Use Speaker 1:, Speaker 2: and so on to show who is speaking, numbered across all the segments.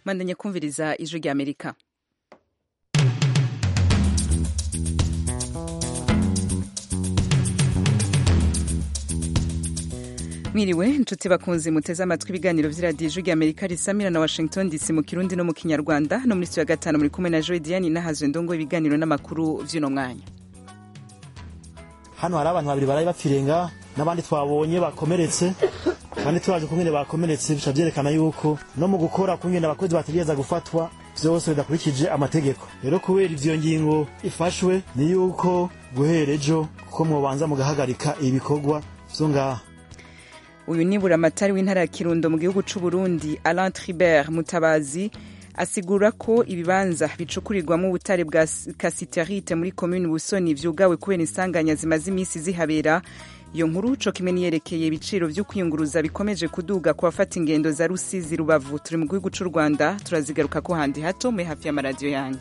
Speaker 1: mwandanye kumviriza ijwi rya amerika mwiriwe inshuti bakunzi muteze amatwi ibiganiro vy'iradiyo ijwi rya amerika risamira na washington dc mu kirundi no mu kinyarwanda no muri studio ya gatanu muri kumwe na joy diane nahazwe ndongo ibiganiro n'amakuru vy'uno mwanya
Speaker 2: hano hari abantu babiri baraye bapfirenga n'abandi twabonye bakomeretse kandi turaje kungene bakomeretse bica vyerekana yuko no mu gukora kungene abakozi bategereza gufatwa vyose bidakurikije amategeko rero kubera ivyo ngingo ifashwe ni yuko guhera ejo kuko mwobanza mugahagarika ibikorwa vyo ngaha
Speaker 1: uyu ni buramatari w'intara ya kirundo mu gihugu c'u burundi alain tribert mutabazi asigura ko ibibanza bicukurirwamo ubutare bwa kasiterite muri komini busoni vyugawe kubera insanganya zimaze imisi zihabera iyo nkuru co kimwe niyerekeye ibiciro vyo kwiyunguruza bikomeje kuduga ku bafata ingendo za rusizi rubavu turi mu gihugu c'u rwanda turazigaruka ko handi hato mwe hafi y'amaradiyo yanyu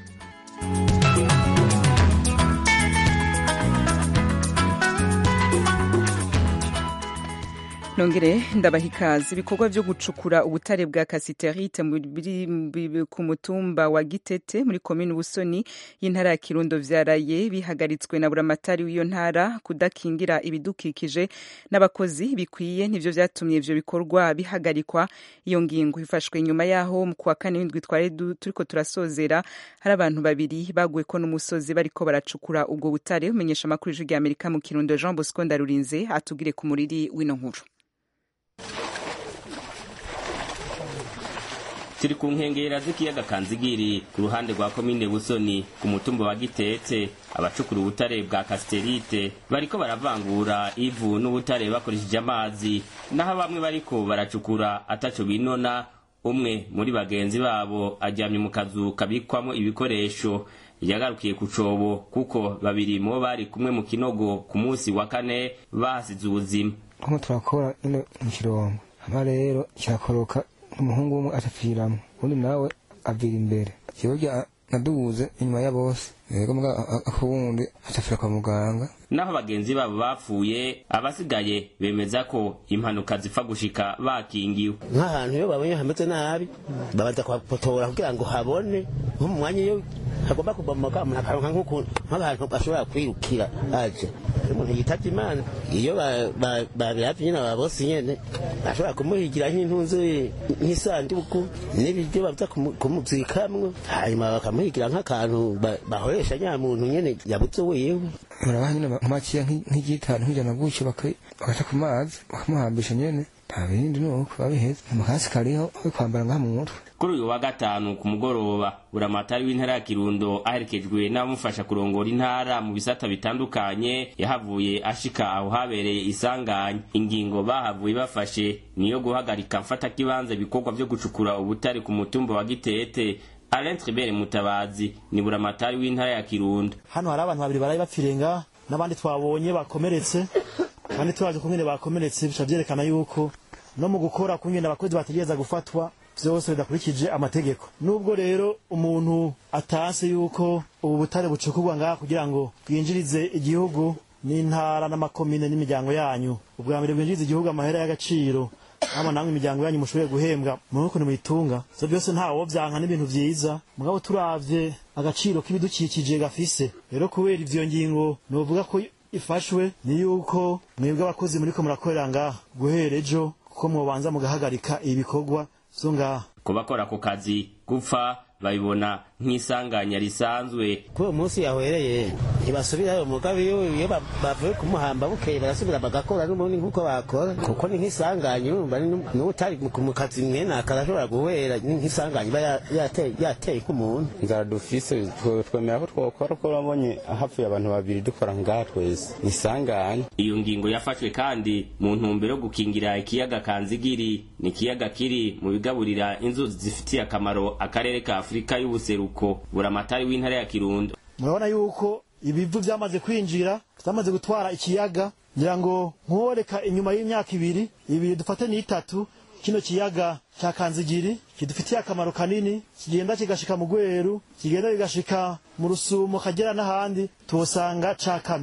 Speaker 1: nongere ndabaha ikaze ibikorwa vyo gucukura ubutare bwa kasiterite ku mutumba wa gitete muri komini busoni y'intara ya kirundo vyaraye bihagaritswe na buramatari w'iyo ntara kudakingira ibidukikije n'abakozi bikwiye nivyo vyatumye ivyo bikorwa bihagarikwa iyo ngingo ifashwe nyuma yaho mu kwa kane w'indwi twari turiko turasozera hari abantu babiri baguweko n'umusozi bariko baracukura ubwo butare umenyesha amakuru y'ijwi rya amerika mu kirundo jean bosco ndarurinze atugire ku muriri w'ino nkuru
Speaker 3: turi ku nkengera z'ikiyaga kanzigiri ku ruhande rwa komine busoni ku mutumba wa gitetse abacukura ubutare bwa kasiterite bariko baravangura ivu n'ubutare bakoresheje amazi naho bamwe bariko baracukura ataco binona umwe muri bagenzi babo aryamye mu kazu kabikwamo ibikoresho yagarukiye ku cobo kuko babiri mubo bari kumwe mu kinogo ku munsi wa kane bahasize ubuzima
Speaker 4: nko turakora ino mu kirongo hama rero kirakoroka umuhungu umwe atapfiramwo undi nawe avira imbere kiburya nadubuze inyuma ya bose rero mbwa akuwundi atapfira kwa muganga
Speaker 3: naho bagenzi babo bapfuye abasigaye bemeza ko impanuka zipfa gushika bakingiwe
Speaker 5: nk'ahantu iyo babonye hameze nabi babanza kuhapotora kugira ngo habone nko mu mwanya iyo hagomba kubomoka umuntu akaronka nk'ahantu ashobora kwirukira aje umuntu yitavye imana iyo babiravye nyene aba bose nyene bashobora kumuhigira nk'intunzu nk'isanduku n'ibiryo baza kumuzikamwo hanyuma bakamuhigira nk'akantu bahoresha nyamuntu nyene yabuze wiwe
Speaker 4: murabaha nyene makiya nk'igitanu nk'ijana gutyo bagaca ku mazi bakamuhambisha nyene nta bindi nuko babiheza amakasi kariho yo kwambara ngaha mu mutwe
Speaker 3: kuri uyu wa gatanu ku mugoroba buramatari w'intara ya kirundo aherekejwe n'abamufasha kurongora intara mu bisata bitandukanye yahavuye ashika aho habereye isanganya ingingo bahavuye bafashe niyo guhagarika mfata kibanza ibikorwa vyo gucukura ubutare ku mutumba wa gitete Alain Tribert Mutabazi ni buramatari w'intara ya Kirundo.
Speaker 2: Hano hari abantu babiri baraye bapfirenga n'abandi twabonye bakomeretse kandi turaje kungene bakomeretse bica vyerekana yuko no mu gukora kungene abakozi bategereza gufatwa vyose bidakurikije amategeko nubwo rero umuntu atase yuko ubu butare bucukurwa ngaha kugira ngo bwinjirize igihugu n'intara n'amakomine n'imiryango yanyu ubwa mbere bwinjiriza igihugu amahera y'agaciro hama namwe imiryango yanyu mushoboye guhembwa muri ukuntu muyitunga ivyo byose ntawo vyanka n'ibintu vyiza mugabo turavye agaciro k'ibidukikije gafise rero kubera ivyo ngingo novuga ko ifashwe ni yuko mwebwe abakozi muriko murakorera ngaha guhera ejo kuko mwobanza mugahagarika ibikorwa vyo ngaha
Speaker 3: ku bakora ako kazi gupfa babibona nk'isanganya risanzwe
Speaker 5: kuri uwo munsi yahwereye ntibasubirayo mugabe iyo bavuye kumuhamba bukeye barasubira bagakora n'ubundi nk'uko bakora kuko ni nk'isanganya urumva n'utari mu kazi mwene akarashobora guhera ni nk'isanganya iba yateye k'umuntu
Speaker 6: inzara dufise twemera ko twokora ko urabonye hapfuye abantu babiri dukora ngaha twese ni isanganya
Speaker 3: iyo ngingo yafashwe kandi mu ntumbero yo gukingira ikiyaga kanzigiri ni ikiyaga kiri mu bigaburira inzuzi zifitiye akamaro akarere ka afurika y'ubuseruko buramatari w'intara ya kirundo
Speaker 2: murabona yuko ibivu vyamaze kwinjira vyamaze gutwara ikiyaga ngira ngo nkoreka inyuma y'imyaka ibiri ibiri dufate n'itatu kino kiyaga ca kanzigiri kidufitiye akamaro kanini kigenda kigashika mu gweru kigenda kigashika mu rusumo kagera n'ahandi tuhosanga cakamye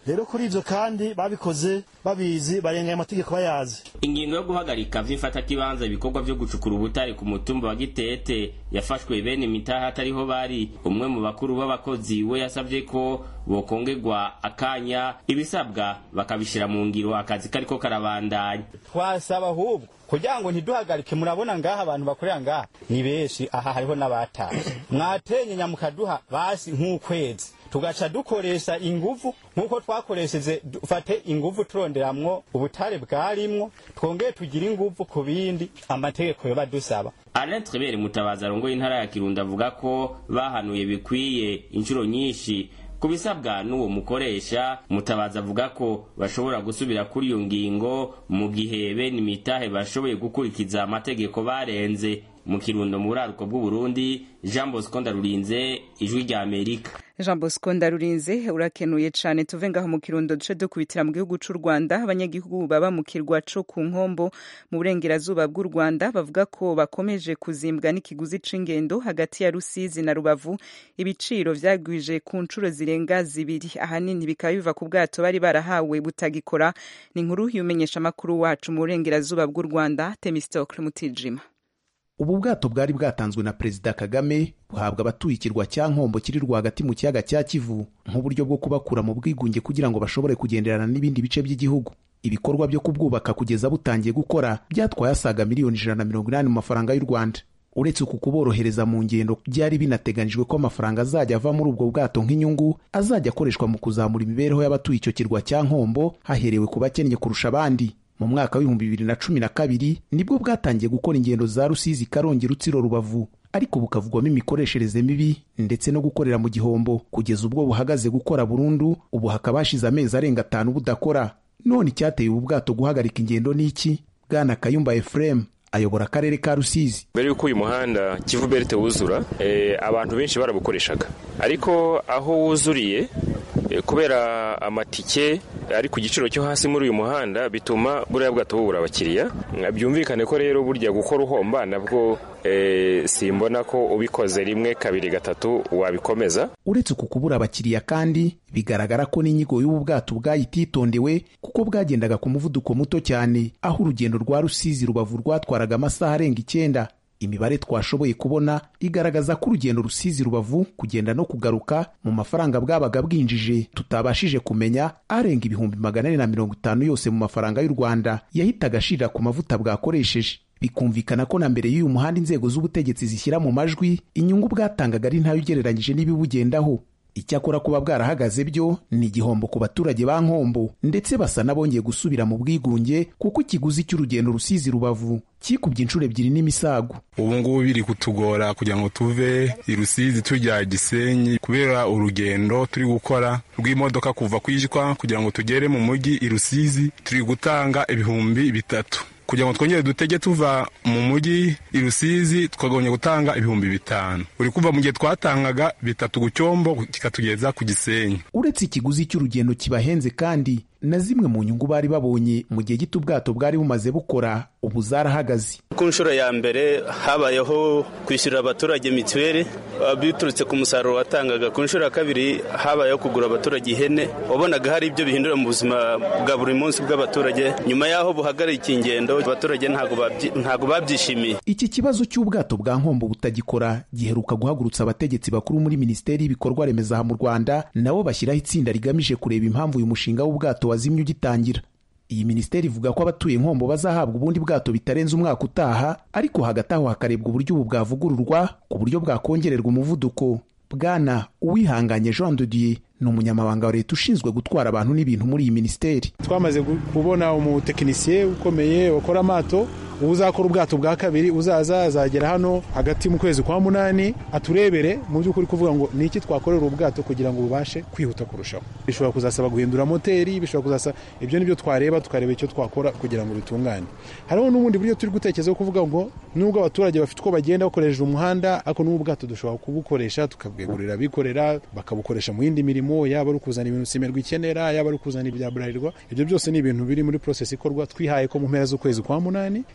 Speaker 2: rero kuri ivyo kandi babikoze babizi barengaye amategeko bayazi
Speaker 3: ingingo yo guhagarika vy'imfatakibanza ibikorwa vyo gucukura ubutare ku mutumba wa gitete yafashwe bene imitaha atariho bari umwe mu bakuru b'abakozi we yasavye ko bokongerwa akanya ibisabwa bakabishira mu ngiro akazi kariko karabandanya
Speaker 7: twasaba ahubwo kugira ngo ntiduhagarike murabona ngaha abantu bakorera ngaha ni benshi aha hariho n'abataye mwatenye nyamukaduha basi nk'ukwezi tugaca dukoresha inguvu nk'uko twakoresheje dufate inguvu turonderamwo ubutare bwarimwo twongeye tugire inguvu ku bindi amategeko yoba dusaba
Speaker 3: Alain Tribert Mutabazi arongoye intara ya Kirundo avuga ko bahanuye bikwiye inshuro nyinshi kubisabwa n'uwo mukoresha mutabazi avuga ko bashobora gusubira kuri iyo ngingo mu gihe bene imitahe bashoboye gukurikiza amategeko barenze mu kirundo mu buraruko bw'uburundi jean bosco ndarurinze ijwi rya amerika
Speaker 1: jean bosco ndarurinze urakenuye cyane tuve ngaho mu kirundo duce dukubitira mu gihugu cy'u rwanda abanyagihugu baba mu kirwa co ku nkombo mu burengerazuba bw'u rwanda bavuga ko bakomeje kuzimbwa n'ikiguzi c'ingendo hagati ya rusizi na rubavu ibiciro vyagwije ku nshuro zirenga zibiri ahanini bikaba biva ku bwato bari barahawe butagikora ni inkuru y'umenyesha amakuru wacu mu burengerazuba bw'u rwanda temistocle mutijima
Speaker 8: ubu bwato bwari bwatanzwe na perezida kagame buhabwa abatuye ikirwa cya nkombo kiri rwagati mu kiyaga cya kivu nk'uburyo bwo kubakura mu bwigunge kugira ngo bashobore kugenderana n'ibindi bice by'igihugu ibikorwa byo kubwubaka kugeza butangiye gukora byatwaye asaga miliyoni ijana na mirongo inani mu mafaranga y'u rwanda uretse uku kuborohereza mu ngendo byari binateganyijwe ko amafaranga azajya ava muri ubwo bwato nk'inyungu azajya akoreshwa mu kuzamura imibereho y'abatuye icyo kirwa cya nkombo haherewe ku bakennye kurusha abandi mu mwaka w'ibihumbi bibiri na cumi na kabiri nibwo bwatangiye gukora ingendo za rusizi karongi rutsiro rubavu ariko bukavugwamo imikoreshereze mibi ndetse no gukorera mu gihombo kugeza ubwo buhagaze gukora burundu ubu hakaba hashize amezi arenga atanu budakora none icyateye ubu bwato guhagarika ingendo ni iki bwana kayumba efuremu ayobora akarere ka rusizi
Speaker 9: mbere y'uko uyu muhanda kivu berite wuzura e, abantu benshi barabukoreshaga ariko aho wuzuriye e, kubera amatike ari ku giciro cyo hasi muri uyu muhanda bituma buriya bwato bubura abakiriya byumvikane ko rero burya gukora uhomba nabwo e, simbona ko ubikoze rimwe kabiri gatatu wabikomeza
Speaker 8: uretse uku kubura abakiriya kandi bigaragara ko n'inyigo y'ubu bwato bwayititondewe kuko bwagendaga ku muvuduko muto cyane aho urugendo rwa rusizi rubavu rwatwaraga amasaha arenga icyenda imibare twashoboye kubona igaragaza ko urugendo rusizi rubavu kugenda no kugaruka mu mafaranga bwabaga bwinjije tutabashije kumenya arenga ibihumbi magana ane na mirongo itanu yose mu mafaranga y'u rwanda yahitaga ashirira ku mavuta bwakoresheje bikumvikana ko na mbere y'uyu muhanda inzego z'ubutegetsi zishyira mu majwi inyungu bwatangaga ari ntayo ugereranyije n'ibibugendaho icyakora kuba bwarahagaze byo ni igihombo ku baturage ba nkombo ndetse basa n'abongeye gusubira mu bwigunge kuko ikiguzi cy'urugendo rusizi rubavu kikubye inshuro ebyiri n'imisago
Speaker 10: ubu ngubu biri kutugora kugira ngo tuve i rusizi tujya gisenyi kubera urugendo turi gukora rw'imodoka kuva kwijwa kugira ngo tugere mu mujyi i rusizi turi gutanga ibihumbi bitatu kugira ngo twongere dutege tuva mu mujyi i rusizi twagabanya gutanga ibihumbi bitanu uri kuva mu gihe twatangaga bitatu ku cyombo kikatugeza ku gisenyi
Speaker 8: uretse ikiguzi cy'urugendo kibahenze kandi na zimwe mu nyungu bari babonye mu gihe gito ubwato bwari bumaze bukora ubu zarahagaze
Speaker 11: ku nshuro ya mbere habayeho kwishyurira abaturage mituweli biturutse ku musaruro watangaga ku nshuro ya kabiri habayeho kugura abaturage ihene wabonaga hari ibyo bihindura mu buzima bwa buri munsi bw'abaturage nyuma y'aho buhagarikiye ingendo abaturage ntabwo babyishimiye
Speaker 8: iki kibazo cy'ubwato bwa nkombo butagikora giheruka guhagurutsa abategetsi bakuru muri minisiteri y'ibikorwa remezo aha mu rwanda nabo bashyiraho itsinda rigamije kureba impamvu uyu mushinga w'ubwato wazimye ugitangira iyi minisiteri ivuga ko abatuye nkombo bazahabwa ubundi bwato bitarenze umwaka utaha ariko hagati aho hakarebwa uburyo ubu bwavugururwa ku buryo bwakongererwa umuvuduko bwana uwihanganye jean de dieu ni umunyamabanga wa leta ushinzwe gutwara abantu n'ibintu muri iyi minisiteri
Speaker 12: twamaze kubona umutekinisiye ukomeye wakora amato uzakora ubwato bwa kabiri uzaza azagera hano hagati mu kwezi kwa munani aturebere mu by'ukuri kuvuga ngo ni iki twakorera ubwato kugira ngo bubashe kwihuta kurushaho bishobora kuzasaba guhindura moteri bishobora kuzasaba ibyo nibyo twareba tukareba icyo twakora kugira ngo bitungane hariho n'ubundi buryo turi gutekerezaho kuvuga ngo nubwo abaturage bafite uko bagenda bakoresheje umuhanda ariko n'ubu bwato dushobora kubukoresha tukabwegurira abikorera bakabukoresha mu yindi mirimo yaba ari ukuzana ibintu simerwa ikenera yaba ari ukuzana ibya burarirwa ibyo byose ni ibintu biri muri process ikorwa twihaye ko mu mpera z'ukwezi kwa munani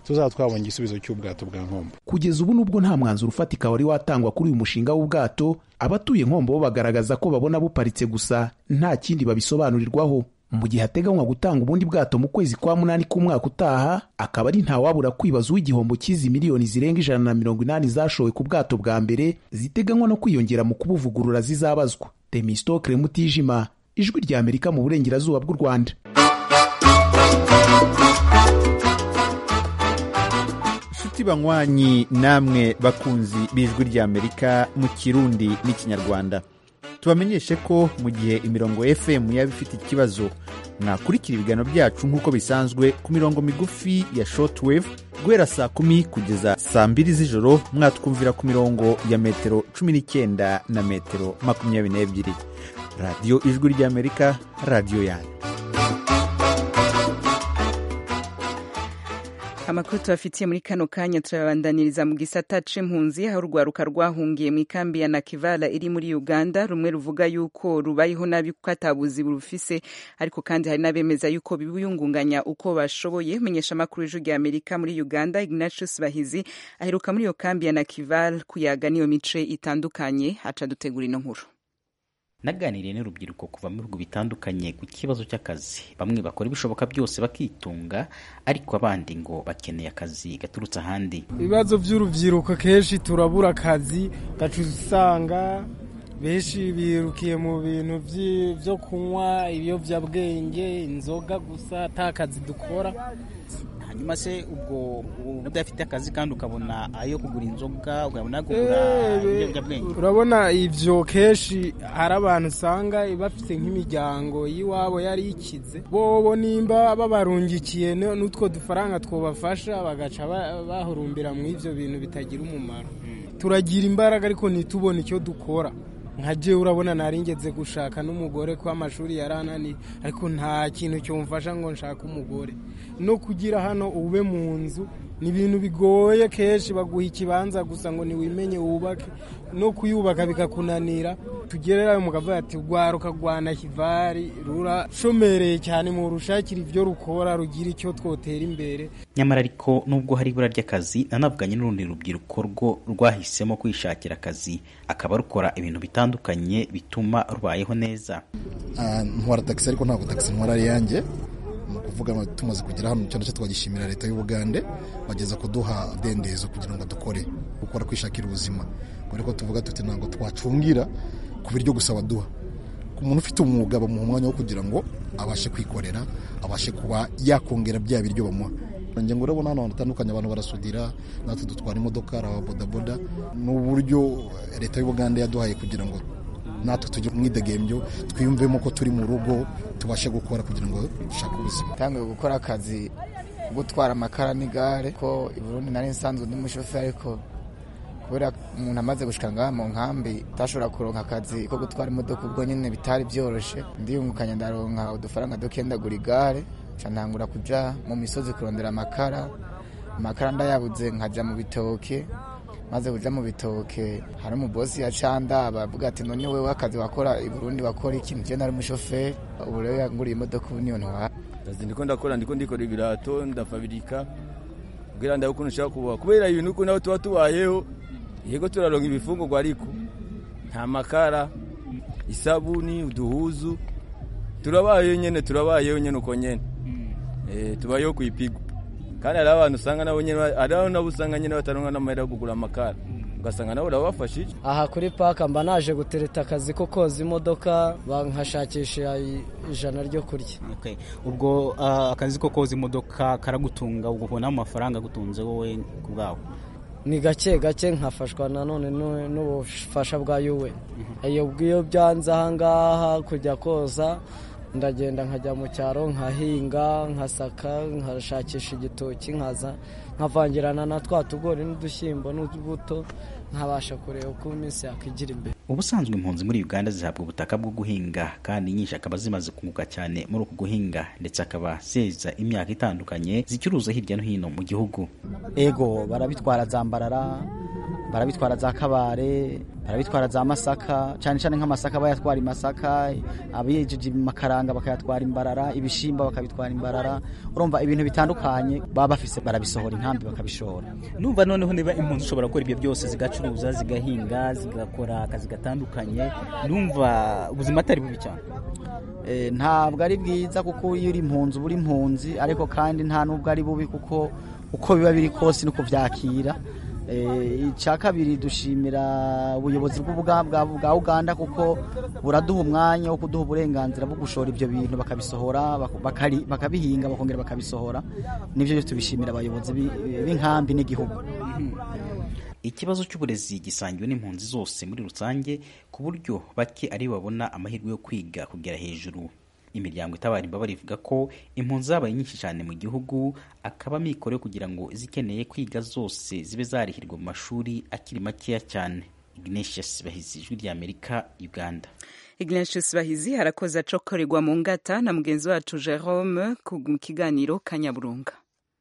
Speaker 12: tuzaba twabonye igisubizo cy'ubwato bwa nkombo
Speaker 8: kugeza ubu nubwo nta mwanzuro ufatika wari watangwa kuri uyu mushinga w'ubwato abatuye nkombo bo bagaragaza ko babona buparitse gusa nta kindi babisobanurirwaho mu gihe hateganywa gutanga ubundi bwato mu kwezi kwa munani k'umwaka utaha akaba ari ntawabura kwibaza uw'igihombo cy'izi miliyoni zirenga ijana na mirongo inani zashowe ku bwato bwa mbere ziteganywa no kwiyongera mu kubuvugurura zizabazwa temistokre mutijima ijwi rya amerika mu burengerazuba bw'u rwanda
Speaker 13: nshuti banywanyi namwe bakunzi b'ijwi ry'amerika mu kirundi n'ikinyarwanda tubamenyeshe ko mu gihe imirongo fm yaba ifite ikibazo mwakurikira ibiganiro byacu nk'uko bisanzwe ku mirongo migufi ya shortwave guhera saa kumi kugeza saa mbiri z'ijoro mwatwumvira ku mirongo ya metero cumi n'icyenda na metero makumyabiri n'ebyiri radiyo ijwi ry'amerika radiyo yanyu
Speaker 1: amakuru tubafitiye muri kano kanya turabandaniriza mu gisata c'impunzi aho urwaruka rwahungiye mu ikambi ya nakivala iri muri uganda rumwe ruvuga yuko rubayeho nabi kuko atabuzi burufise ariko kandi hari n'abemeza yuko bibuyungunganya uko bashoboye menyesha amakuru y'ijwi rya amerika muri uganda ignatius bahizi aheruka muri iyo kambi ya nakival kuyaga n'iyo mice itandukanye aca dutegura ino nkuru
Speaker 14: naganiriye n'urubyiruko kuva mu bihugu bitandukanye ku kibazo cy'akazi bamwe bakora ibishoboka byose bakitunga ariko abandi ngo bakeneye akazi gaturutse ahandi
Speaker 15: ibibazo by'urubyiruko kenshi turabura akazi gacu usanga benshi birukiye mu bintu byo kunywa ibiyobyabwenge inzoga gusa ata kazi dukora
Speaker 14: hanyuma se ubwo udafite akazi kandi ukabona ayo kugura inzoga ukabona kugura ibiyobyabwenge
Speaker 15: urabona ibyo kenshi hari abantu usanga bafite nk'imiryango y'iwabo yari ikize bobo nimba babarungikiye n'utwo dufaranga twabafasha bagaca bahurumbira mu ibyo bintu bitagira umumaro turagira imbaraga ariko ntitubone icyo dukora nka je urabona naringeze gushaka n'umugore ko amashuri yarananiye ariko nta kintu cyomfasha ngo nshake umugore no kugira hano ube mu nzu ni ibintu bigoye kenshi baguha ikibanza gusa ngo niwimenye wubake no kuyubaka bikakunanira tugererayo mukavuga ati rwaruka rwana kivari rurashomereye cyane mu rushakira ibyo rukora rugira icyo twotera imbere
Speaker 14: nyamara ariko nubwo hari ibura ry'akazi nanavuganye n'urundi rubyiruko rwo rwahisemo kwishakira akazi akaba rukora ibintu bitandukanye bituma rubayeho neza
Speaker 16: ntwara tagisi ariko ntabwo tagisi ntwara ari yanjye ni ukuvuga tumaze kugera hano icyo nacyo twagishimira leta y'ubugande bageza kuduha dendezo kugira ngo dukore gukora kwishakira ubuzima kubera ko tuvuga tuti ntabwo twacungira ku biryo gusa baduha umuntu ufite umwuga bamuha umwanya wo kugira ngo abashe kwikorera abashe kuba yakongera bya biryo bamuha ngira ngo urabona hano hatandukanye abantu barasudira natwe dutwara imodoka hari ababodaboda ni uburyo leta y'ubugande yaduhaye kugira ngo natwe tujye mu idegembyo twiyumvemo ko turi mu rugo tubashe gukora kugira ngo dushake ubuzima
Speaker 17: tangiye gukora akazi gutwara amakara n'igare ko i Burundi nari nsanzwe ndi umushoferi ariko kubera umuntu amaze gushika ngaha mu nkambi utashobora kuronka akazi ko gutwara imodoka ubwo nyine bitari byoroshye ndiyungukanya ndaronka udufaranga duke ndagura igare nca ntangura kuja mu misozi kurondera amakara amakara ndayabuze nkaja mu bitoke maze kuja mu bitoke hari umubosi ya canda bavuga ati none wewe akazi wakora i Burundi wakora iki je nari umushoferi ubu rero yanguriye imodoka ubu niyo ntwara
Speaker 18: kazi ndiko ndakora ndiko ndikora ibirato ndafabirika kugira ndabe ukuntu nshaka kubaho kubera ibintu uko nawe tuba tubayeho yego turaronka ibifungurwa ariko nta makara isabuni uduhuzu turabayeho nyene turabayeho nyene uko nyene eh tubayeho kuipigwa kandi hari abantu usanga nabo nyene hari nabo usanga nyene bataronka n'amahera yo kugura amakara ugasanga nabo urabafashije
Speaker 19: aha kuri paka mba naje gutereta akazi ko koza imodoka bankashakisha ijana ryo kurya
Speaker 14: ubwo akazi ko koza imodoka karagutunga ubona amafaranga agutunze wowe ku bwawe
Speaker 19: ni gake gake nkafashwa nanone n'ubufasha bwa yuwe iyo bwiyo byanze ahangaha kujya koza ndagenda nkajya mu cyaro nkahinga nkasaka nkashakisha igitoki nkaza nkavangirana na twa tugori n'udushyimbo n'utubuto nkabasha kureba uko iminsi yakwigira imbere
Speaker 14: ubusanzwe impunzi muri uganda zihabwa ubutaka bwo guhinga kandi nyinshi akaba zimaze kunguka cyane muri uku guhinga ndetse akaba zeza imyaka itandukanye zicuruza hirya no hino mu gihugu
Speaker 20: ego barabitwara zambarara barabitwara za kabare barabitwara za masaka cyane cyane nk'amasaka bayatwara imasaka abiyejeje makaranga bakayatwara imbarara ibishimba bakabitwara imbarara urumva ibintu bitandukanye baba bafise barabisohora inkambi bakabishora
Speaker 14: numva noneho niba impunzi ushobora gukora ibyo byose zigacuruza zigahinga zigakora akazi gatandukanye numva ubuzima atari bubi cyane
Speaker 20: ntabwo ari bwiza kuko iyo uri impunzi uba uri impunzi ariko kandi nta n'ubwo ari bubi kuko uko biba biri kose ni kubyakira icya kabiri dushimira ubuyobozi bwa uganda kuko buraduha umwanya wo kuduha uburenganzira bwo gushora ibyo bintu bakabisohora bakabihinga bakongera bakabisohora nibyo tubishimira abayobozi b'inkambi n'igihugu
Speaker 14: ikibazo cy'uburezi gisangiwe n'impunzi zose muri rusange ku buryo bake ari babona amahirwe yo kwiga kugera hejuru imiryango itabara imbabare ivuga ko impunzi zabaye nyinshi cyane mu gihugu akaba amikoro yo kugira ngo izikeneye kwiga zose zibe zarihirwa mu mashuri akiri makeya cyane ignatius bahizi ijwi rya amerika uganda
Speaker 1: ignatius bahizi harakoze acokorerwa mu ngata na mugenzi wacu jerome mu kiganiro kanyaburunga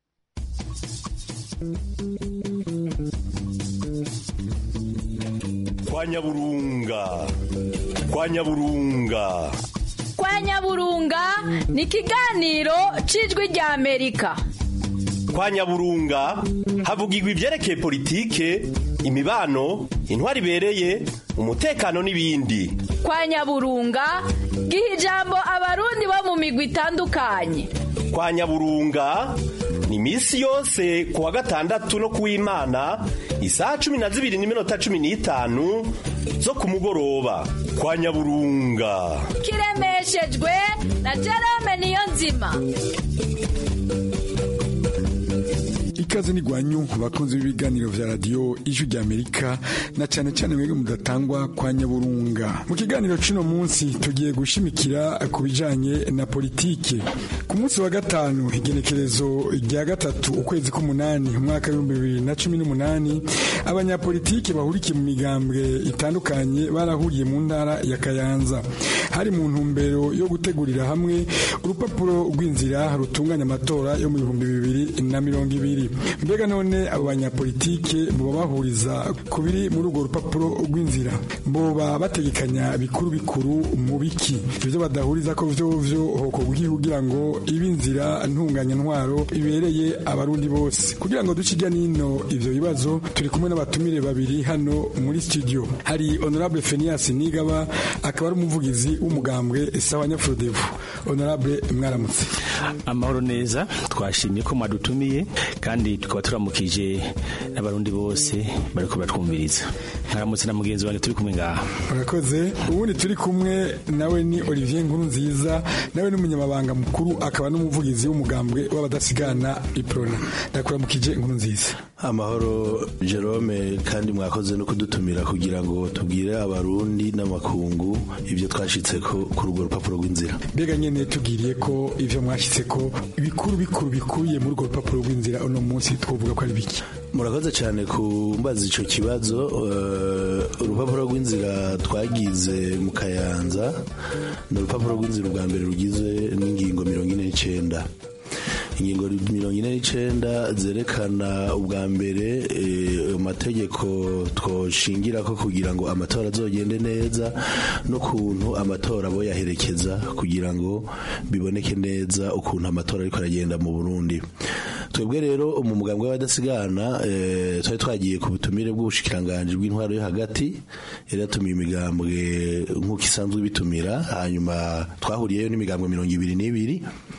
Speaker 21: kwa nyaburunga kwa nyaburunga
Speaker 22: kwa nyaburunga ni ikiganiro cy'ijwi rya amerika
Speaker 21: kwa nyaburunga havugirwa ibyerekeye politike imibano intwari ibereye umutekano n'ibindi
Speaker 22: kwa nyaburunga giha ijambo abarundi bo mu migwi itandukanye
Speaker 21: kwa nyaburunga ni iminsi yose ku wa gatandatu no ku w'imana isaha cumi na zibiri n'iminota cumi n'itanu zo ku mugoroba kwa nyaburunga
Speaker 22: kiremeshejwe na jerome niyo nzima
Speaker 23: ikaze ni gwanyu bakunzi b'ibiganiro vya radio ijwi rya Amerika na cyane cyane mwebwe mudatangwa kwa Nyaburunga mu kiganiro cino munsi tugiye gushimikira ku bijanye na politike ku munsi wa gatanu igenekerezo rya gatatu ukwezi k'umunani umwaka w'ibihumbi bibiri na cumi n'umunani abanyapolitike bahurikiye mu migambwe itandukanye barahuriye mu ntara ya Kayanza hari mu ntumbero yo gutegurira hamwe urupapuro rw'inzira rutunganya amatora yo mu bihumbi bibiri na mirongo ibiri mbega none abo banyapolitike boba bahuriza ku biri muri urwo rupapuro rw'inzira boba bategekanya bikuru bikuru mu biki ibyo badahuriza ko vyo vyo hoko kugira ngo ibe inzira ntunganya ntwaro ibereye abarundi bose kugira ngo duce ijya nino ivyo bibazo turi kumwe n'abatumire babiri hano muri studio hari honorable Fenias Nigaba akaba ari umuvugizi w'umugambwe sawa nyafurodevu honorable mwaramutse
Speaker 24: amahoro neza twashimye ko mwadutumiye kandi tukaba turamukije n'abarundi bose bariko batwumviriza nkaramutse na mugenzi wanjye turi kumwe ngaha
Speaker 23: urakoze ubundi turi kumwe nawe ni Olivier Nkuru nziza nawe ni umunyamabanga mukuru akaba n'umuvugizi w'umugambwe w'abadasigana iprona ndakuramukije Nkuru nziza
Speaker 21: amahoro Jerome kandi mwakoze no kudutumira kugira ngo tubwire abarundi n'amakungu ibyo twashitse ko kuri urwo rupapuro rw'inzira
Speaker 23: mbega nyene tubwiriye ko ivyo mwashitse ko ibikuru bikuru bikubiye muri urwo rupapuro rw'inzira uno munsi twovuga ko ari biki
Speaker 21: murakoze cyane kumbaza ico kibazo uh, urupapuro rw'inzira twagize mu kayanza ni urupapuro rw'inzira ubwa mbere rugizwe n'ingingo mirongo ine n'icenda ingingo mirongo ine n'icenda zerekana ubwa mbere amategeko twoshingira ko kugira ngo amatora azogende neza n'ukuntu amatora abo yaherekeza kugira ngo biboneke neza ukuntu amatora ariko aragenda mu burundi twebwe rero mu mugambwe w'abadasigana twari twagiye ku butumire bw'ubushikiranganji bw'intwaro yo hagati yari yatumiye imigambwe nk'uko isanzwe bitumira hanyuma twahuriyeyo n'imigambwe mirongo ibiri n'ibiri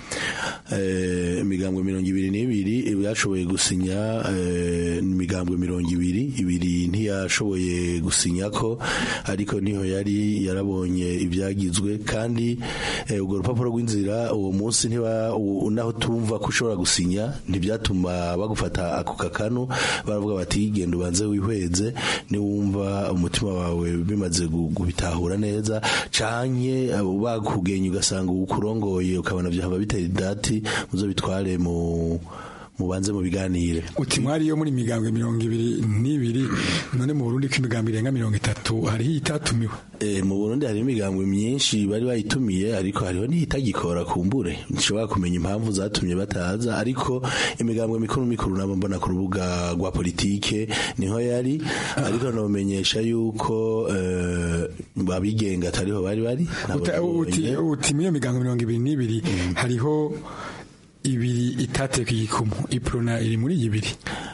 Speaker 21: imigambwe mirongo ibiri n'ibiri yashoboye gusinya imigambwe mirongo ibiri ibiri ntiyashoboye gusinya ko ariko niho yari yarabonye ibyagizwe kandi urwo rupapuro rw'inzira uwo munsi naho tumva ko ushobora gusinya ntibyatuma bagufata ako kakanu baravuga bati genda ubanze wihweze niwumva umutima wawe bimaze kubitahura neza canke bakugenye ugasanga ukurongoye ukabona byahava bitera idati muzo bitware mu mubanze mu biganire
Speaker 23: uti mwari yo muri migambwe mirongo ibiri n'ibiri none mu Burundi ko imigambi irenga mirongo itatu hariho itatumiwe
Speaker 21: E, mu Burundi hari imigambwe myinshi bari bayitumiye ariko hariho n'itagikora kumbure nshobora kumenya impamvu zatumye bataza ariko imigambwe mikuru mikuru nabo mbona ku rubuga rwa politike niho yari ariko nomenyesha yuko eh, abigenga atariho bari bari nabo
Speaker 23: Uta- uti
Speaker 21: nabonye.
Speaker 23: uti muri iyo migambi mirongo ibiri n'ibiri hariho ibiri itateka igikumu iprona iri muri iyi ibiri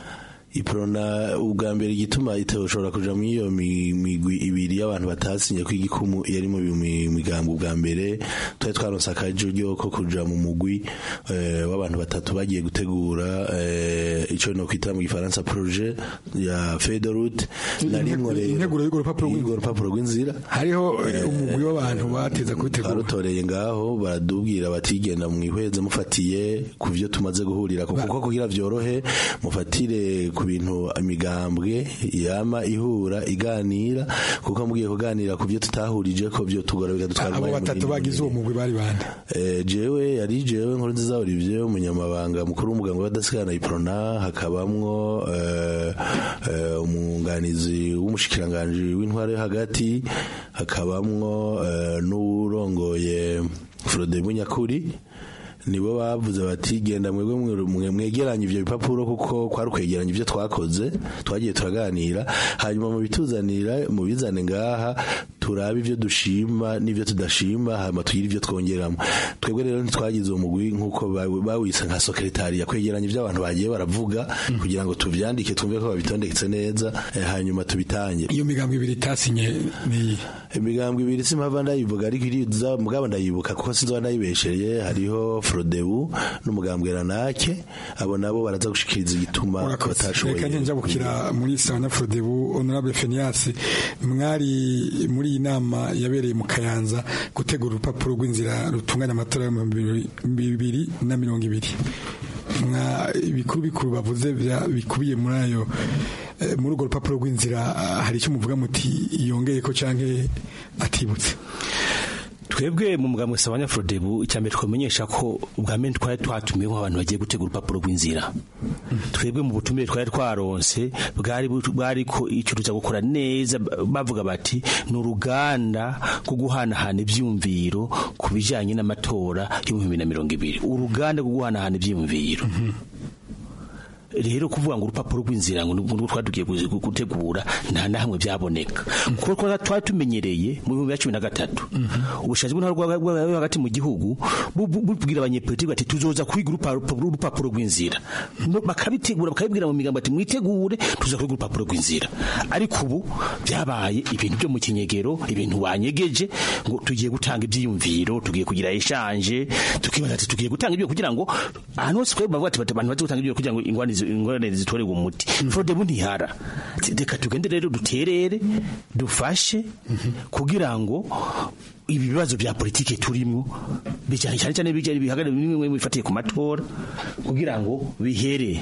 Speaker 21: iprona ubwa mbere igituma itoshobora kuja muri iyo mi- migwi ibiri y'abantu batasinye ko igikumu yari mu mi- migambo ubwa mbere twari twaronse akaryo ko kuja mu mugwi eh, w'abantu batatu bagiye gutegura eh, ico no kwita mu gifaransa projet ya Federute narimwo rero
Speaker 23: integuro y'urwo rupapuro
Speaker 21: y'urwo rupapuro rw'inzira
Speaker 23: hariho eh, umugwi w'abantu bateza kubitegura
Speaker 21: barutoreye ngaho baradubwira bati genda mwihweze mufatiye ku byo tumaze guhurira kuko kuko kugira vyorohe mufatire ku bintu imigambwe yama ihura iganira kuko mugiye kuganira ku byo tutahurije ko byo tugora bigadutwara
Speaker 23: abo
Speaker 21: umwanya
Speaker 23: batatu
Speaker 21: munini.
Speaker 23: bagize uwo mugwi bari bande
Speaker 21: Eh, jewe yari jewe nkuru nziza Olivier umunyamabanga mukuru w'umuganga w'adasigana iprona hakabamwo eh, eh, umwunganizi w'umushikiranganje w'intware yo hagati hakabamwo eh, n'urongoye Frode Bunyakuri nibo bavuze bati genda mwebwe mwe- mwe- mwegeranye ivyo bipapuro kuko kwari ukwegeranya ivyo twakoze twagiye turaganira hanyuma mu bituzanira mu bizane ngaha turabe ivyo dushima n'ivyo tudashima hanyuma tugire ivyo twongeramo twebwe rero ntitwagize uwo mugwi nk'uko bawi- bawise nka sekretariya kwegeranya ivyo abantu bagiye baravuga kugira ngo tuvyandike twumve ko babitondetse neza eh, hanyuma tubitange
Speaker 23: iyo migambi ibiri itasinye ni
Speaker 21: imigambwe ibiri simpava ndayivuga ariko iriza mugabo ndayibuka kuko sinzoba ndayibeshereye hariho Frodebu n'umugambwe Ranake abo nabo baraza gushikiriza igituma
Speaker 23: reka
Speaker 21: batashoboye
Speaker 23: njabukira muri sana frodebu honorable fenias mwari muri iyi nama yabereye mu kayanza gutegura urupapuro rw'inzira rutunganya amatora y'ibihumbi bibiri na mirongo ibiri mwa ibikuru bikuru bavuze vya- bikubiye muri ayo eh, muri urwo rupapuro rw'inzira ah, hari icyo muvuga muti yongeye ko canke atibutse
Speaker 24: twebwe mu mugambi wa abanyafurodebu icya mbere twamenyesha ko ubwa mbere twari twatumiweho abantu bagiye gutegura urupapuro rw'inzira twebwe mu butumire twari twaronse bwari bu- bwari ko icyo tuza gukora neza ba- bavuga bati ni uruganda rwo guhanahana ibyumviro ku bijyanye n'amatora y'ibihumbi bibiri na mirongo ibiri uruganda rwo guhanahana ibyumviro rero kuvuga ngo urupapuro rw'inzira ngo nubwo twari tugiye kuzi- gutegura nta na hamwe byaboneka kuko twari twari tumenyereye mu bihumbi bibiri na cumi na gatatu ubushaje bw'intwaro bwa- bwa- bwa hagati mu gihugu bu- bu- bubwira abanyepolitiki bati tuzoza kwiga urupapuro urupapuro rw'inzira No- bakabitegura bakabibwira mu migambo ati mwitegure tuza kwiga urupapuro rw'inzira ariko ubu byabaye ibintu byo mu kinyegero ibintu wanyegeje ngo tugiye gutanga ibyiyumviro tugiye kugira eshanje tukibaza ati tugiye gutanga ibyo kugira ngo ahantu hose twebwe bavuga ati bati abantu baze gutanga ibyo kugira ngo ingorane zi- ingorane zitorerwe umuti frodebu ntihara Ati, reka tugende rero duterere dufashe kugira ngo ibi bibazo bya politike turimo bijyanye cyane cyane bijyanye bihagarare bimwe bimwe bifatiye ku matora kugira ngo bihere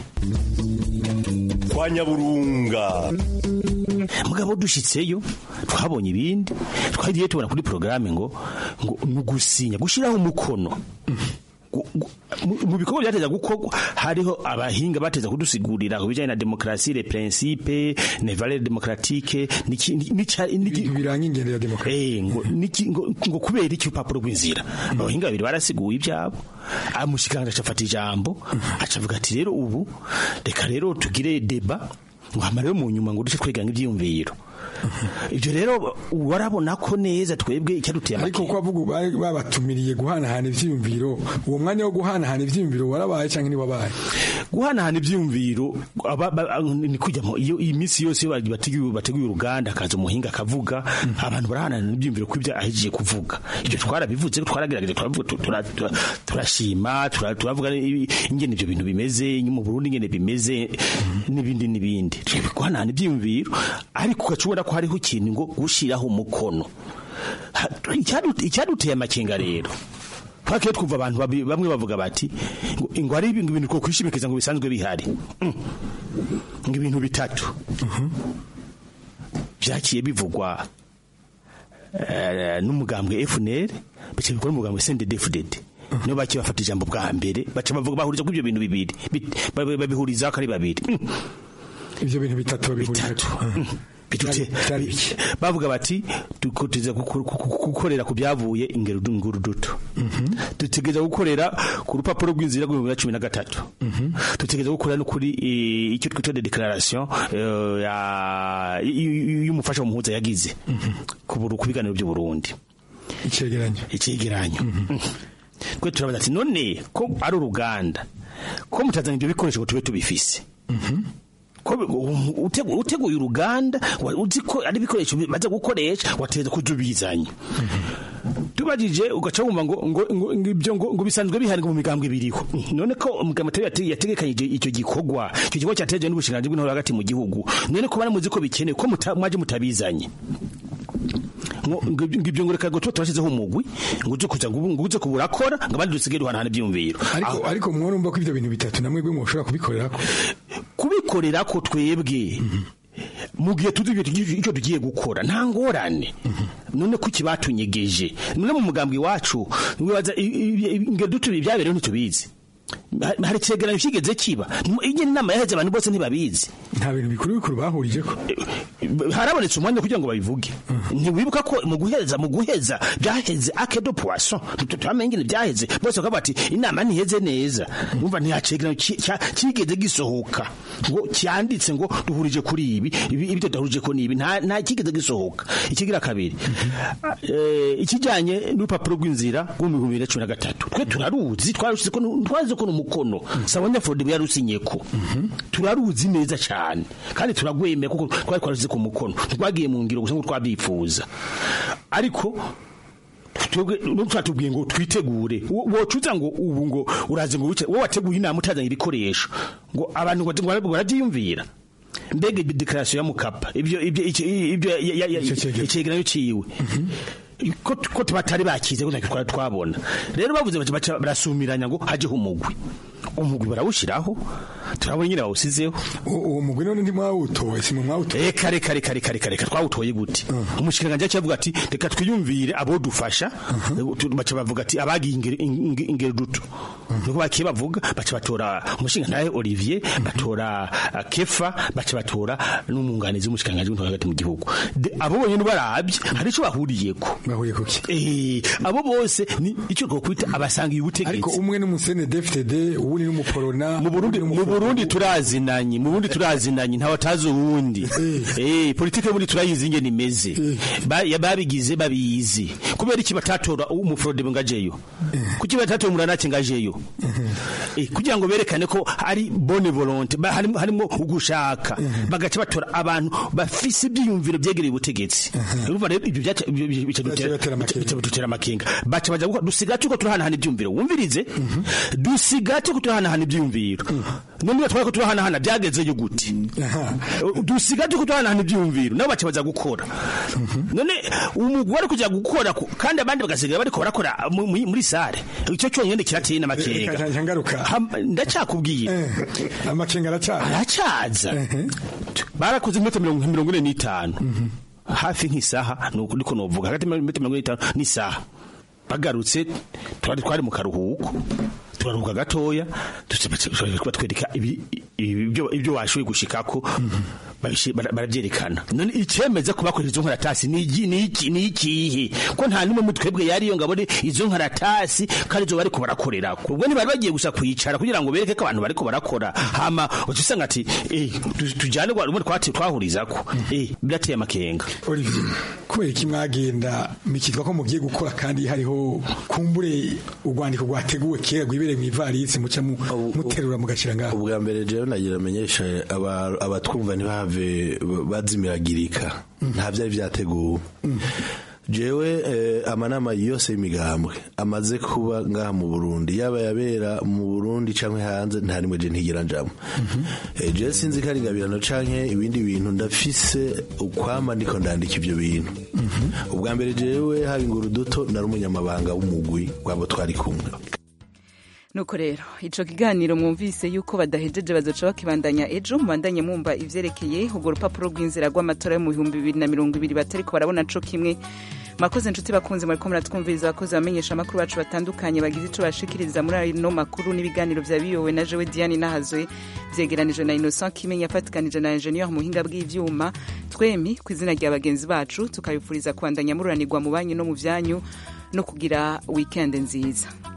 Speaker 2: kwa nyaburunga
Speaker 24: mugabo dushitseyo twabonye ibindi twagiye tubona kuri porogaramu ngo ngo ni ugusinya gushyiraho umukono Gu- gu- mu- mu bikorwa byateza gukorwa hariho abahinga bateza kudusigurira ku bijyanye na demokarasi le principe ne valeur démocratique
Speaker 23: biranga ingendo ya demokarasi
Speaker 24: ngo niki- ngo ngo kubera iki urupapuro rw'inzira abahinga babiri barasiguye ibyabo amushikiranga acafata ijambo acavuga ati rero ubu reka rero tugire deba ngo hama rero mu nyuma ngo duce tweganga ibyiyumviro ibyo rero warabona ko neza twebwe icyaduteye
Speaker 23: ariko ko bavuga bari babatumiriye guhanahana ivyiyumviro uwo mwanya wo guhanahana ivyiyumviro warabaye canke ni wabaye
Speaker 24: guhanahana ibyiyumviro aba- ba- ni kujyamo iyo iyi minsi yose iyo bateguye bateguye uruganda akaza umuhinga akavuga abantu barahanahana ibyiyumviro ku ibyo ahejeje kuvuga ibyo twarabivuze twaragerageje turavuga tu- tura- tura- turashima tura- turavuga i- ingene ibyo bintu bimeze mu Burundi ingene bimeze n'ibindi n'ibindi guhanahana ibyiyumviro ariko ugacubona ko hariho ikintu ngo gushiraho umukono Ha- icyadu- icyaduteye amakenga rero twakiye twumva abantu babi- bamwe bavuga bati ngo ngo hari ibintu ibintu two kwishimikiza ngo bisanzwe bihari Mm. ngo ibintu bitatu byakiye bivugwa eh, n'umugambwe FNL bice bikora umugambwe CNDD-FDD nibo bake bafata ijambo bwa mbere baca bavuga bahuriza kuri ibyo bintu bibiri Bit- babi- babihuriza ko ari babiri
Speaker 23: ivyo bintu bitatu babihurije
Speaker 24: bitute bavuga bati dukoteza gukorera ku byavuye ingero nguru duto dutegereza gukorera ku rupapuro rw'inzira rw'ibihumbi bibiri na cumi na gatatu dutegereza gukorera no kuri eh, icyo twita de declaration eh, ya- y- y- y'umufasha w'umuhuza yagize ku buru- ku biganiro by'u Burundi
Speaker 23: icegeranyo
Speaker 24: icegeranyo twe turabaza ati none ko ari uruganda ko mutazana ibyo bikoresho ngo tube tubifise ko bi- u- utegu- uteguye uruganda wa- uzi ko ari ibikoresho bimaze gukoresha wategereza kuja ubizanye tubajije ugaca wumva ngo ngo ngo ngo ibyo ngo ngo bisanzwe biharirwa mu migambwe biriho none ko umugambwe atari yate- yategekanyije icyo gikorwa icyo gikorwa cyateje n'ubushinganzi bw'intore hagati mu gihugu none ko bari muzi ko bikenewe ko muta- mwaje mutabizanye ngo ngo ibyo- ngo ibyo ngo reka ngo tuba turashyizeho umugwi ngo uje kuza ngo ubu- ngo uze kuburakora ngo abandi dusigaye duhanahana ibyumviro
Speaker 23: ariko ariko mworumva ko ivyo bintu bitatu namwe bwe mushobora kubikorerako
Speaker 24: kubikorera ko twebwe mu gihe tuzi ibyo tugiye- icyo tugiye gukora nta ngorane none ko kibatunyegeje none mu mugambwe iwacu wibaza i- i- i- ingero dutu ibyabereho ntitubizi Ha- hari ikigereranyo kigeze kiba iyi inama yaheze abantu bose ntibabizi
Speaker 23: nta bintu bikuru bikuru bahurije ko
Speaker 24: harabonetse umwanya kugira ngo babivuge ntiwibuka ko mu guheza mu guheza byaheze akedo poisson turamenye ingene byaheze bose bakavuga bati inama ntiheze neza umva ntihacegeranyo ki- cya- kigeze gisohoka ngo cyanditse ngo duhurije kuri ibi ibi ibyo tudahurije ko ni ibi nta nta kigeze gisohoka ikigira kabiri Eh, ikijyanye n'urupapuro rw'inzira rw'ibihumbi bibiri na cumi na gatatu twe turaruzi twarusize ko nu- twaruzi ko ni umukono sabanya forode yarusinye ko turaruzi neza cyane kandi turagwemeye kuko twari twarusize ku mukono ntitwagiye mu ngiro gusa ngo twabyifuza ariko twebwe twatubwiye ngo twitegure Wo- wocuza ngo ubu ngo uraze ngo wice wowe wateguye inama utazanye ibikoresho ngo abantu ngo ngo barabyiyumvira mbega ibi dekarasiyo ya mukapa ibyo ibyo iki- ibyo ya- ya- ya- icegeranyo ciwe ko ko batari bakize ko ntacyo twari twabona rero bavuze bati baca barasumiranya ngo hajeho umugwi umugwi barawushiraho turabona nyine bawusizeho
Speaker 23: uwo mugwi none ntimwawutoye si mwe mwawutoye
Speaker 24: reka reka reka reka reka reka twawutoye gute umushikiranganji yaciye avuga ati reka twiyumvire abo dufasha Tu- baca bavuga ati abagiye ingero- inge- ingero duto niko bakiye bavuga baca batora umushingantahe Olivier batora uh, Kefa baca batora n'umwunganizi w'umushikiranganji w'intore hagati mu gihugu De- abo bonyene barabye hari ico bahuriyeko
Speaker 23: bahuriye kuki
Speaker 24: eh abo bose ni ico twokwita abasangiye ubutegetsi
Speaker 23: ariko umwe n'umusene DFTD uwundi n'umuporona
Speaker 24: mu Burundi mu Burundi turazinanye mu Burundi turazinanye ntawe atazi uwundi eh politike y'uburundi turayizi ingene imeze Ba- ya- babigize babizi kubera iki batatora umufrode ngajeyo kuki batatora umuranake ngajeyo eh kugira ngo berekane ko ari bonne volonté ba- harimo harimo ugushaka bagaca batora abantu bafise ibyiyumviro byegereye ubutegetsi urumva rero ibyo byaca ibyo bica dutera bica dutera amakenga baca baja gukora dusigaye tuko turahanahana ibyumviro wumvirize dusigaye tuko turahanahana ibyumviro none iyo twari ko turahanahana byagezeyo gute dusigaye tuko turahanahana ibyumviro nabo baca baza gukora none umugwi wari kujya gukora ku- kandi abandi bagasigaye bariko barakora mu- mu- muri sare icyo cyonyine kirateye n'amakenga
Speaker 23: reka ngaruka
Speaker 24: ndacakubwira
Speaker 23: amakenga aracaza
Speaker 24: aracaza barakoze iminota mirongo mirongo ine n'itanu hafi nk'isaha nuko niko novuga hagati y'iminota mirongo ine n'itanu n'isaha bagarutse twari twari mu karuhuko turaruhuka gatoya batwereka ibi- ibi- ibyo ibyo washoboye gushikako babishi- bara- barabyerekana none icemeza ko bakoresha izo nkaratasi ni iki- ni iki- ni ikihe ko nta n'umwe mu twebwe yariyo ngo abone izo nkaratasi kandi izo bariko barakorera ubwo ntibari bagiye gusa kwicara kugira ngo bereke ko abantu bariko barakora hama uca usanga ati eh tu- tujyane rwa rumwe twati- twahurizako eh birateye amakenga
Speaker 23: Olivier kubera iki mwagenda mikitwa ko mugiye gukora kandi hariho kumbure urwandiko rwateguwe kera rwibereye mu ivarisi muca mu- muterura mugashira ngaho
Speaker 21: ubwa mbere jewe nagira amenyesha aba- abatwumva ntibahave bazimiragirika nta byari byateguwe jewe eh, amanama yose y'imigambwe amaze kuba ngaha mu Burundi yaba yabera mu Burundi canke hanze nta rimwe je ntigera njamo Eh, jewe sinzi ko ari ingabirano canke ibindi bintu ndafise ukwama ndiko ndandika ivyo bintu ubwa mbere jewe haba inguru duto nari umunyamabanga w'umugwi wabo twari kumwe
Speaker 1: nuko rero ico kiganiro mwumvise yuko badahejeje bazoca bakibandanya ejo mubandanye mwumva ivyerekeye urwo rupapuro rw'inzira rw'amatora yo mu bihumbi bibiri na mirongo ibiri batariko barabona co kimwe mwakoze inshuti bakunze muriko muratwumviriza abakozi bamenyesha amakuru bacu batandukanye bagize ico bashikiriza muri ano makuru n'ibiganiro vya biyowe na jewe diane nahazwe vyegeranijwe na innocent kimenya yafatikanije na ingenieur mu buhinga bw'ivyuma twemi ku izina rya bagenzi bacu tukabifuriza kubandanya mururanirwa mu banyu no mu vyanyu no kugira weekend nziza